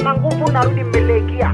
na nguvu narudi mmelekia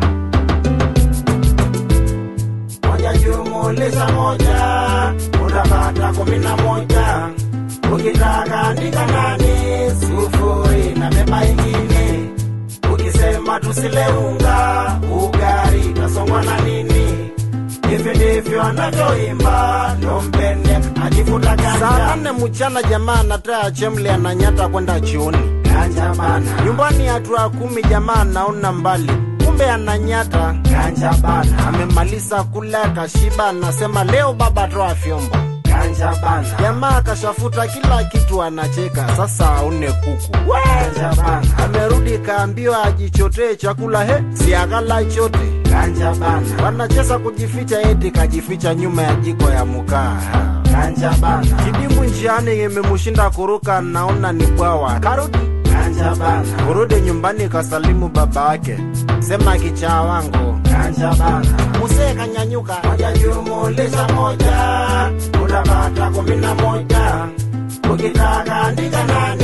moja jumulisha moja utapata kumi na moja ukitaka andika nani sufuri na beba ingine ukisema tusile unga ugari tasongwa na nini hivi ndivyo anavyoimba lombene akifuta saa ganja nane mchana jamaa anataa chemle ananyata kwenda chuoni ganja bana nyumbani hatua kumi jamaa anaona mbali kumbe ananyata ganja bana amemaliza kula kashiba anasema leo baba toa fyombo ganja bana jamaa akashafuta kila kitu anacheka sasa aune kuku ganja bana amerudi kaambiwa ajichotee chakula he si akala chote ganja bana wanacheza kujificha eti kajificha nyuma ya jiko ya mukaa ganja bana kidimu njiani imemshinda kuruka naona ni bwawa karudi ganja bana kurudi nyumbani kasalimu baba yake sema kichaa wangu ganja bana musee kanyanyuka moja jumulisha moja utapata kumi na moja ukitaka andika nani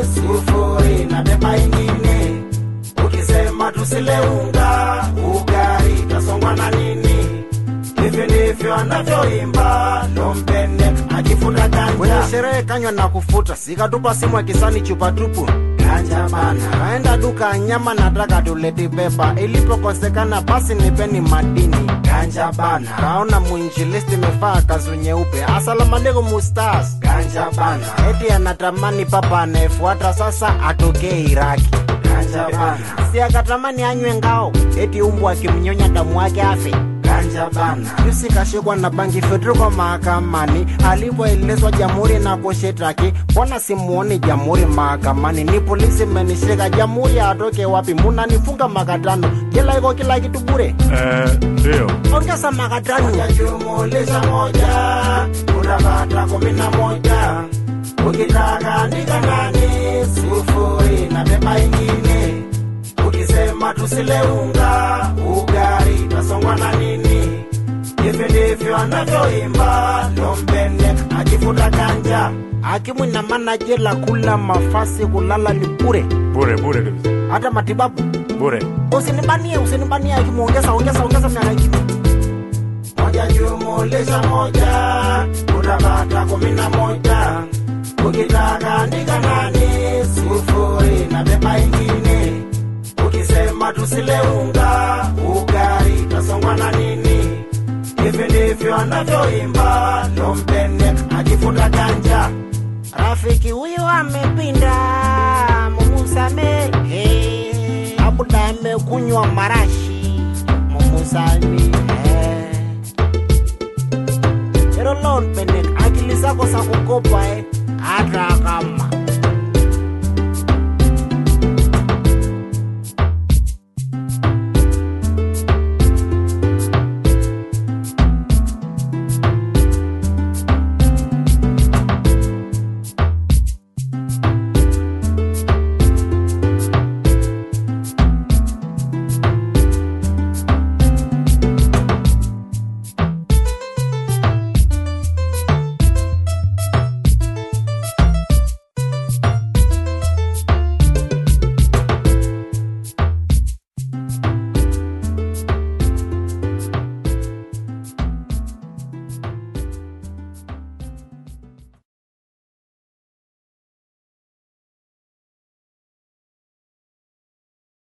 sufuri na beba ingine ukisema tusile unga ugari tasongwa na nini hivi ndivyo anavyoimba lompene akifuta kwenye ganja sherehe kanywa na kufuta sikatupa simu akisani chupa tupu ganja bana kaenda duka ya nyama nataka tuleti pepa ilipokosekana basi nipeni madini ganja bana kaona mwinjilisti imefaa kazu nyeupe asalamu alaikum mustas ganja bana eti anatamani papa anayefuata sasa atokee iraki ganja bana si akatamani anywe ngao eti umbu akimnyonya damu wake afe ganja bana jusi kashikwa na bangi federal mahakamani alipoelezwa jamhuri na kushitaki mbona simuoni jamhuri mahakamani ni polisi menishika jamhuri atoke wapi munanifunga makatano jela iko kila kitu bure Eh, ndio. ongeza makatano moja jumulisha moja utapata kumi na moja ukitaka andika nani sufuri na beba ingine ukisema tusile unga ugari tasongwa na nini hivi ndivyo anavyoimba lombene akifuta ganja hakimu ina maana jela kula mafasi kulala ni bure Bure bure kabisa. hata matibabu Bure. usinibanie usinibanie hakimu ongeza ongeza ongeza miaka ingine moja jumulisha moja utapata kumi na moja ukitaka andika nani sufuri na beba ingine ukisema tusile unga ugari tasongwa na nini hivi ndivyo anavyoimba lompene akifuta ganja rafiki huyo amepinda mumusamehe abuda amekunywa marashi mumusamehe erolon penek akili zako za kukopa eh, hata kama